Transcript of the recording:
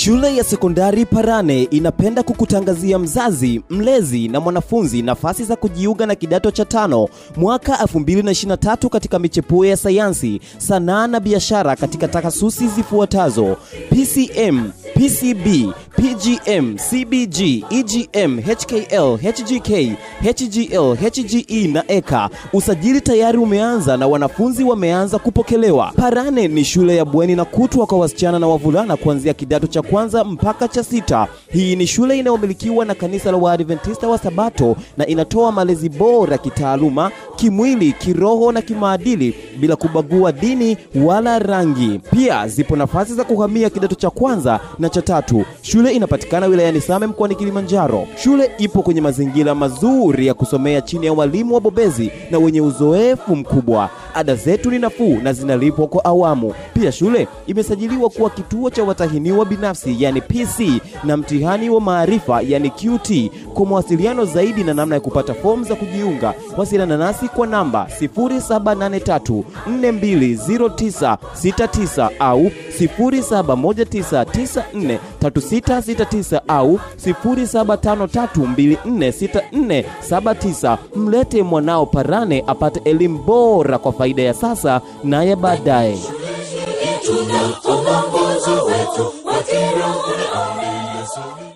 Shule ya sekondari Parane inapenda kukutangazia mzazi, mlezi na mwanafunzi nafasi za kujiunga na kidato cha tano mwaka 2023 katika michepuo ya sayansi, sanaa na biashara katika takasusi zifuatazo: PCM, PCB, PGM, CBG, EGM, HKL, HGK, HGL, HGE na EKA. Usajili tayari umeanza na wanafunzi wameanza kupokelewa. Parane ni shule ya bweni na kutwa kwa wasichana na wavulana kuanzia kidato cha kwanza mpaka cha sita. Hii ni shule inayomilikiwa na kanisa la Waadventista wa Sabato na inatoa malezi bora kitaaluma, kimwili, kiroho na kimaadili bila kubagua dini wala rangi. Pia zipo nafasi za kuhamia kidato cha kwanza na cha tatu. Shule inapatikana wilayani Same mkoani Kilimanjaro. Shule ipo kwenye mazingira mazuri ya kusomea chini ya walimu wabobezi na wenye uzoefu mkubwa. Ada zetu ni nafuu na zinalipwa kwa awamu. Pia shule imesajiliwa kuwa kituo cha watahiniwa binafsi yani PC na mtihani wa maarifa yani QT. Kwa mawasiliano zaidi na namna ya kupata fomu za kujiunga, wasiliana nasi kwa namba 0783420969 au 0719943669 au 0753246479. Mlete mwanao Parane apate elimu bora kwa faida ya sasa na ya baadaye. Tuna mwongozo wetu wa kiroho na amri Yesu